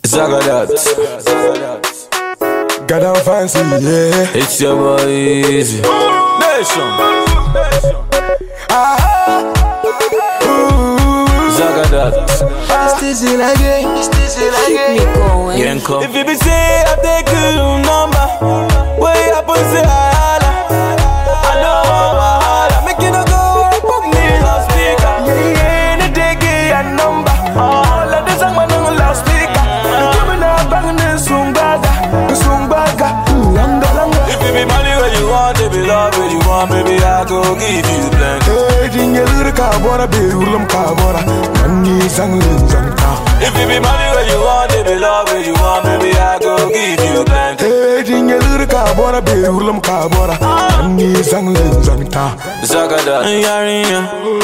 Zagadat. Got down fancy, yeah. It's your boy Easy. Nation. Zagadat. Still again, still Keep me going. Yenko. If you be say I take your number, where happen say I holla. I know I'm a holla. Make you no go and put me loudspeaker. Yeah, yeah, any day get a number. All of this I'm on loudspeaker. You give me that bang and sumbaga, sumbaga, langa langa. If you be money where you want, if you love where you want, baby I go give you plenty. Hey, dingelir ka bora be ulam ka bora. Mangi zanglin zangta. If you be money where you want, if you love where you want, baby I go give you plenty. Hey, dingelir ka bora be ulam ka bora. Mangi zanglin zangta. Zagadat. Yarinya,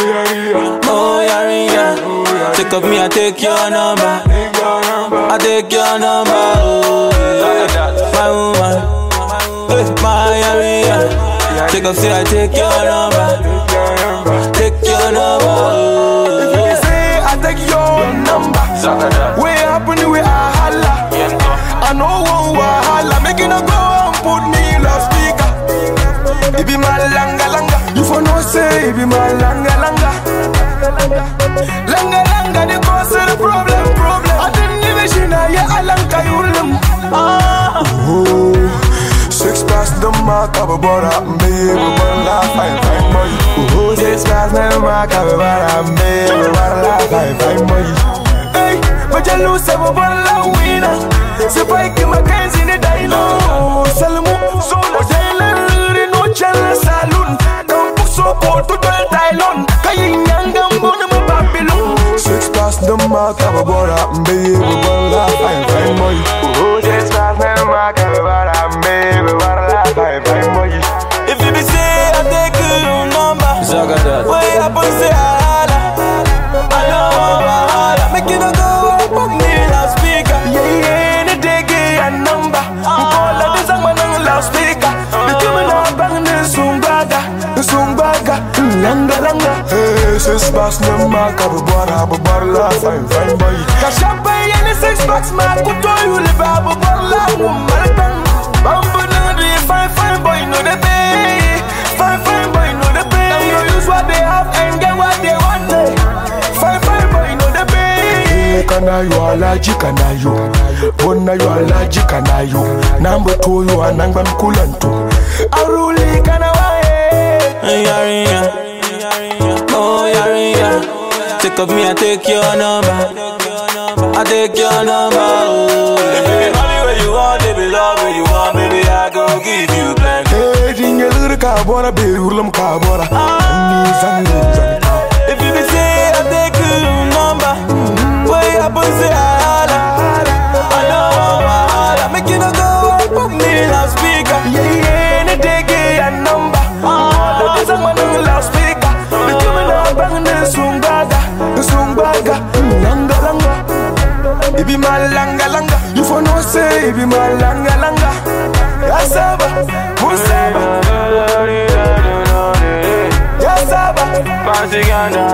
oh Yarinya, take up me, I take your number. I take your number, oh yeah. my woman, hey, my Yarinya, take up, say I take your number, take your number, oh If you say I take your number, Zagadat. where happen we I holla. I know one wahala, make it no go and put me loudspeaker. It be my langa langa, you for no say it be my langa langa. Langa langa, the cause of the problem, problem. I didn't even see now, yeah, I langa you lim. Oh, six past the mark of a border, baby, but la fine, fine boy. Oh, six past the mark of a border, baby, but la fine, fine boy. Hey, but you lose seven ball la winner. Se pai que Mackenzie ni daino. Salmu, so la jailer no chala saloon. Kampu so porto del Tylon. Kayi nyanga mbona mo Babylon. Six past the mark of a border, baby, but la fine, fine boy. Oh, six past the mark of a border, baby, but la fine, fine boy. If you be say I take your number, Zagadat. where happen say I holla. I know I'm a holla, make you no go and put me loudspeaker. Yeah, yeah, any day get a number. Call of this, I'm on loudspeaker. The women are banging the sumbaga, the sumbaga, langa langa. Hey, six bucks no mark up a bar, up a bar, la fine, fine boy. Kashapa any six bucks mark, put all you live up a bar, la woman. Bambu no the fine, fine boy, no the pay. Fine, fine boy, no the pay. Them no use what they have and get what they want. eh. Fine, fine boy, no the pay. Kana yo alaji kana yo Bona yo alaji kana yo Number two yo anangba mkulantu Aruli kana wae Yarinya, oh Yarinya, take up me, I take your number. I take your number, oh If you be money where you want, if you love where you want, baby I go give you plenty. Hey dingelir ka bora be urlam ka bora Ni zangi zangta If you be say I take your number, where you happen say I holla. I know I'm a holla, make you no go and put me loudspeaker. Yeah yeah any day get a number All of this I'm on loudspeaker The women are banging the sumbaga The sumbaga Langa langa It be my langa langa You for no say it be my langa langa Yasaba Musaba Yasaba Fancy Ghana,